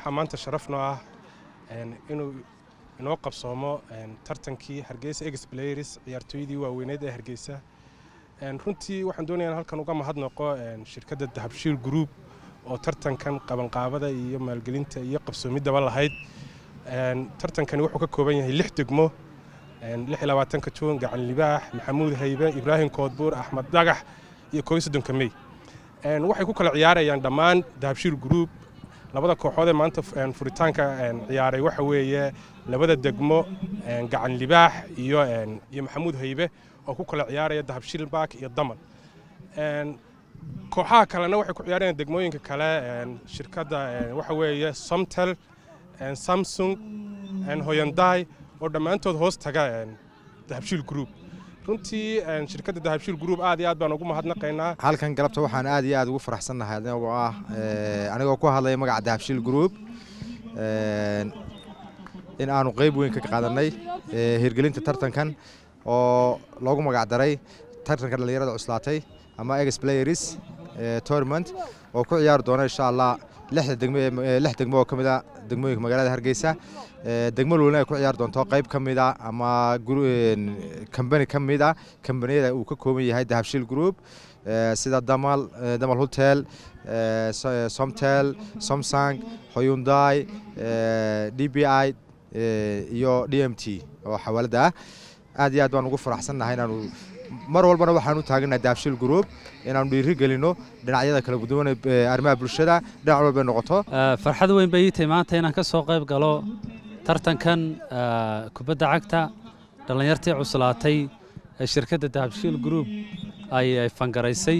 waxaa maanta sharaf noo ah inuu inoo qabsoomo tartankii hargeysa ex players ciyaartooydii waaweyneed ee hargeysa runtii waxaan doonaya in halkan uga mahadnaqo shirkadda dahabshiil group oo tartankan qabanqaabada iyo maalgelinta iyo qabsoomidaba lahayd tartankani wuxuu ka kooban yahay lix degmo ka juun gacan libaax maxamuud haybe ibraahim koodbuur axmed dagax iyo kooiyo soddonka mey waxay ku kala ciyaarayaan dhammaan dahabshiil group labada kooxood ee maanta furitaanka ciyaaray waxa weeye labada degmo gacan libaax iyo iyo maxamuud haybe oo ku kala ciyaaraya dahabshiil baak iyo daman kooxaha kalena waxay ku ciyaarayaan degmooyinka kale shirkadda waxa weeye somtel samsung hoyanday oo dhammaantood hoos taga dahabshiil group runtii shirkadda dahabshiil group aad iyo aad baan ugu mahadnaqaynaa halkan galabta waxaan aad iyo aad ugu faraxsannahay anigoo ah anigoo ku hadlaya magaca dahabshiil group in aanu qayb weyn ka qaadanay hirgelinta tartankan oo loogu magac daray tartanka dhallinyarada cuslaatay ama ex players tournament oo ku ciyaari doona insha allah lixda degmo lix degmo oo ka mid a degmooyinka magaalada hargeysa degmo luulna ay ku ciyaari doonto qayb ka mid a ama kambani ka mid a kambaniyada uu ka kooban yahay dahabshiil group sida damal damal hotel somtel somsang hoyundai d b i iyo d m t oo xawaalada ah aad iyo aad baan ugu faraxsannahay inaanu mar walbana waxaan u taaganahay dahabshiil group inaanu dhiiri gelino dhinacyada kala guduwan arrimaha bulshada dhinac walbay noqoto farxad weyn bay ii tahay maanta inaan ka soo qayb galo tartankan kubadda cagta dhallinyartii cuslaatay ee shirkadda dahabshiil group ay fangaraysay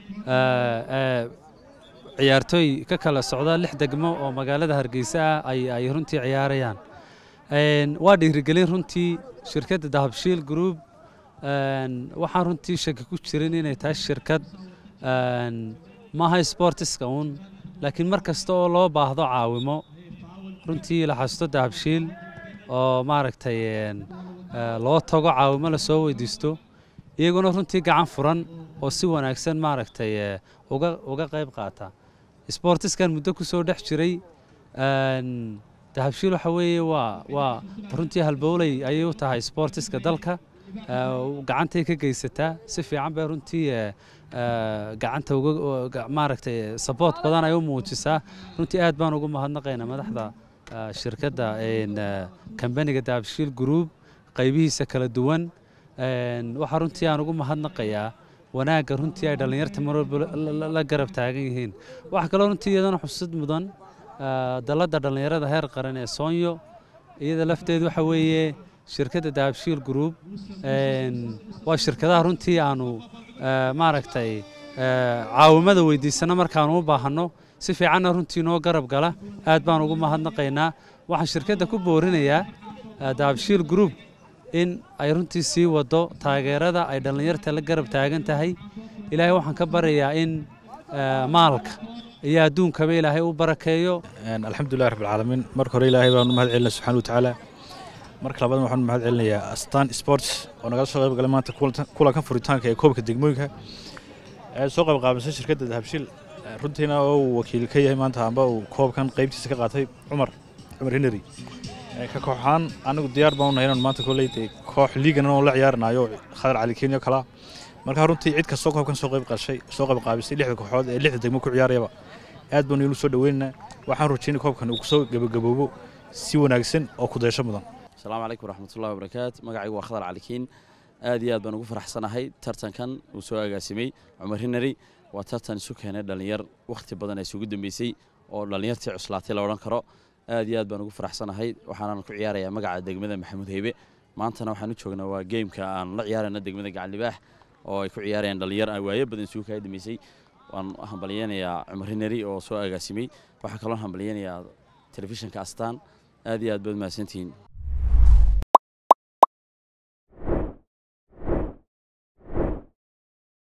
ciyaartooy ka kala socda lix degmo oo magaalada hargeysa ah ay runtii ciyaarayaan waa dhiirigelin runtii shirkadda dahabshiil group waxaan runtii shaki ku jirin inay tahay shirkad maaha sportiska uun laakiin mar kasta oo loo baahdo caawimo runtii la xasto dahabshiil oo maaragtay loo tago caawimo lasoo weydiisto iyaguna runtii gacan furan oo si wanaagsan maaragtay uga uga qayb qaata sportiskan muddo ku soo dhex jiray dahabshiil waxa weeye waa waa runtii halbowley ayay u tahay sportiska dalka gacantay ka geysataa si fiican bay runtii gacanta maaragtay saboort badan ay u muujisaa runtii aad baan ugu mahadnaqaynaa madaxda shirkadda kambaniga dahabshiil group qaybihiisa kala duwan waxaa runtii aan ugu mahadnaqayaa wanaagga runtii ay dhallinyarta mar walba la garab taagan yihiin waxaa kaloo runtii iyadana xusid mudan dalladda dhallinyarada heer qaran ee soonyo iyada lafteed waxa weeye shirkadda dahabshiil group waa shirkadaha runtii aanu maaragtay caawimada weydiisano markaanu u baahanno si fiicanna runtii noo garab gala aad baan ugu mahadnaqaynaa waxaan shirkadda ku boorinayaa dahabshiil group in ay runtii sii wado taageerada ay dhallinyarta la garab taagan tahay ilaahay waxaan ka baryayaa in maalka iyo adduunkaba ilaahay u barakeeyo alxamdulilah rabbilcaalamiin marka hore ilaahay baan u mahad celinaa subxana watacaala marka labaad waxaan mahad celinayaa astan sports oo nagala soo qayb galay maanta kulankan furitaanka ee koobka degmooyinka ee soo qayb qaabisay shirkadda dahabshiil runtiina oo uu wakiil ka yahay maanta amba uu koobkan qaybtiisa ka qaatay cumar cumar henry ka kooxaan anigu diyaar baan unahay inaan maanta koley dee koox liigan oo la ciyaaranayo khadar cali kenya kala marka runtii cid kastoo koobkan soo qayb qashay soo qayb qaabisay lixda kooxood ee lixda degmo ku ciyaarayaba aad baanu ilu soo dhaweynaynaa waxaan rajaynay koobkan uu kusoo gabagaboobo si wanaagsan oo ku daysho mudan asalaamu calaykum waraxmatullahi wabarakaatu magacaygu waa khadar calikiin aad iyo aad baan ugu faraxsanahay tartankan uu soo agaasimay cumar hinari waa tartan isu keenay dhallinyar wakhti badan ay isugu dambeysay oo dhallinyartii cuslaatay la odhan karo aad iyo aad baan ugu faraxsanahay waxaanan ku ciyaarayaa magaca degmada maxamuud heybe maantana waxaan u joognaa waa geymka aan la ciyaarayna degmada gacan libaax oo ay ku ciyaarayaan dhallinyar aan waayo badan isugu kaa dambeysay waan hambalyeynayaa cumar hinari oo soo agaasimay waxaa kaloo hambalyeynayaa telefishinka astaan aad iyo aad baad mahadsantihiin